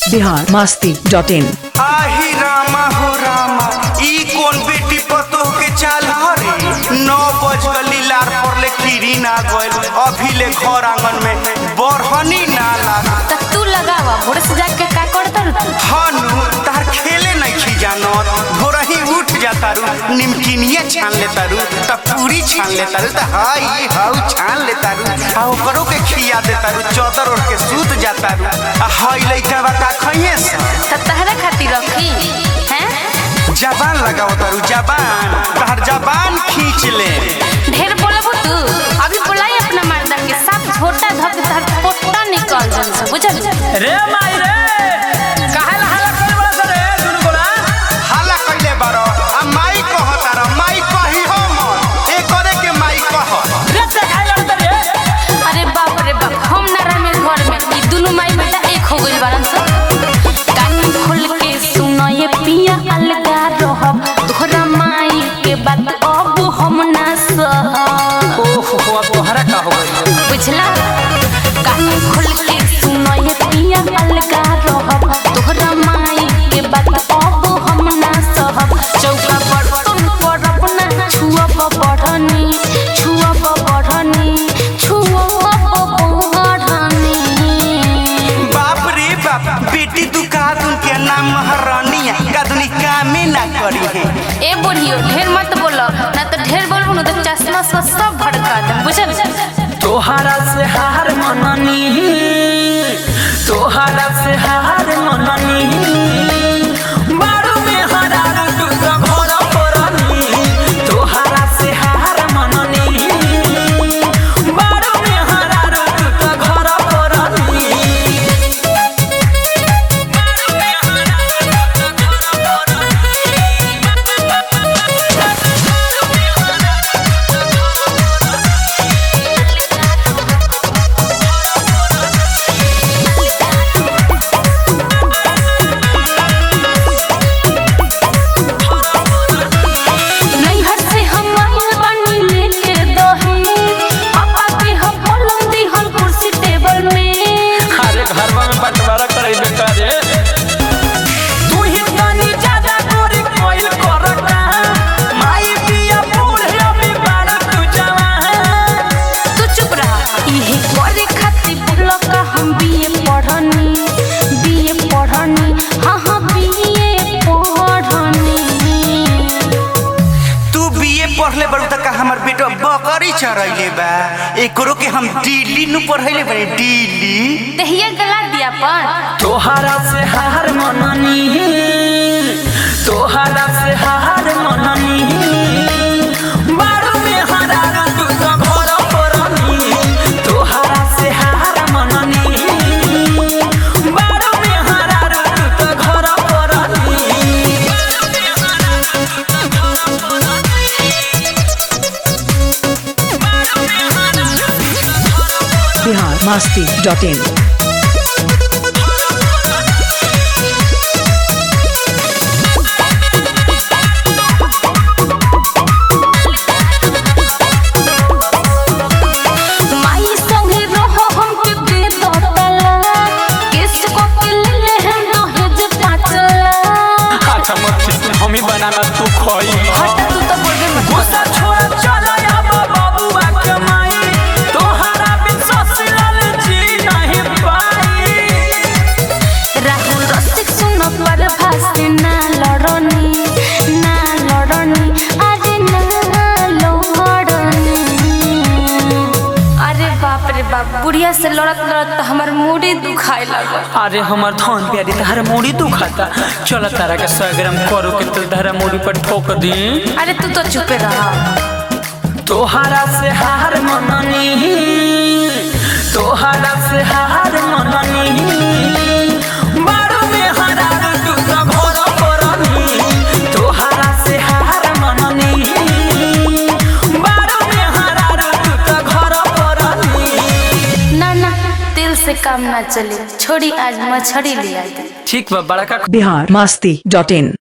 Bihar Masti dot in आही रामा हो रामा ई कौन बेटी पतो के चाल हरी नौ बज गली लार पर ले कीरी ना गइल अभी ले घर आंगन में बरहनी ना लाग त तू लगावा भोर से जाके का करता रू तू हनु तार खेले नहीं खी जानत भोरही उठ जाता रू निमकिनिया छान लेता रू त पूरी छान लेता रू त हाई हाउ छान लेता रू आ ओकरो के खिया देता रू चौदर ओढ़ के सूत जाता रू आ हाई लइका बा का खइए सा त तहरा खातिर रखी हैं जबान लगाओ तारू जबान तार जबान खींच ले ढेर बोलबू तू अभी बोलाई अपना मर्दा के साथ झोटा धक धर पोटा निकल जन से बुझल रे माई रे काहे ला हल्ला करे बड़ा रे दुनु गोला हाला कइले बारो आ माई कह तारा माई कही हो मत ए करे के माई कह रे ते खाए लड़त रे अरे बाप रे बाप हम ना रहे घर में ई दोनों माई बेटा एक हो गइल बारन स कान खोल के सुनो ये पिया अलगा रहब तोहरा माई के बात अब हम ना सह ओहो हो अब तोहरा का हो गइल बुझला कान खोल के सुनो ये पिया अलगा रहब तोहरा माई के बात अब हम ना सहब चौका पर तुम पर अपना छुअब बढ़नी छुअब बढ़नी छुअब बढ़नी बाप रे बाप बेटी तू का दुन के नाम महारानी का दुनी कामे ना करी है ए बोलियो ढेर मत बोलो ना तो ढेर बोलबो ना तो चश्मा सब सब भड़का दे बुझल तोहरा से हार मननी तोहरा से हार मननी बारू में हरार तू तो घर परनी तोहरा से हार मननी बारू में हरार तू तो घर परनी बारू में हरार तू तो घर नैहर से हम आइल बानी लेके दही पापा के हम पलंग दिहल कुर्सी टेबल में अरे घरवा में बंटवारा करे बेटा रे तू ही तनी ज्यादा गोरी कोइल करता माई पिया फूल है अभी बाड़ा तू जवान तू चुप रहा इहे करे खातिर बोलो का हम बीए पढ़नी बीए पढ़नी हाँ हाँ बीए पढ़नी तू बीए पढ़ले बड़ू तक हमर बेटा बकरी चरैले बा एकरो के हम दिल्ली नु पढ़ैले बने दिल्ली दहिया गला दिया पर तोहरा से हार मननी तोहरा से हार मननी बारू में हरार तू तो घर परनी तोहरा से हार मननी बारू में हरार तू तो घर परनी बिहार मस्ती डॉट इन माई संगे रहो हमके दे दो तला किस को के ले ले हम दहेज पाचला अच्छा मत खींच हम ही बनाना तू खोई हट तू तो बोल गई मत गुस्सा छोड़ चल अब बाबुआ के माई तोहरा बिन ससुराल जी नहीं पाई राहुल रसिक सुनो पर भाषे ना लड़नी ना लड़नी अरे ना लड़नी अरे बाप रे बाप बुढ़िया से लड़त लड़त तो हमार मूडी दुखाए लगल अरे हमार धन प्यारी तारा मुड़ी दुखाता चल तारा के सौ ग्राम करो के तो तारा मुड़ी पर ठोक दी अरे तू तो चुपे रहा तोहरा से हार मननी तोहरा से हार मननी बारू में हरार तू तो घर परनी तोहरा से हार मननी बारू में हरार तू तो घर परनी ना ना तेल से काम ना चले छोड़ी आज मछली ले आई ठीक बा बड़ा का बिहार मस्ती डॉट इन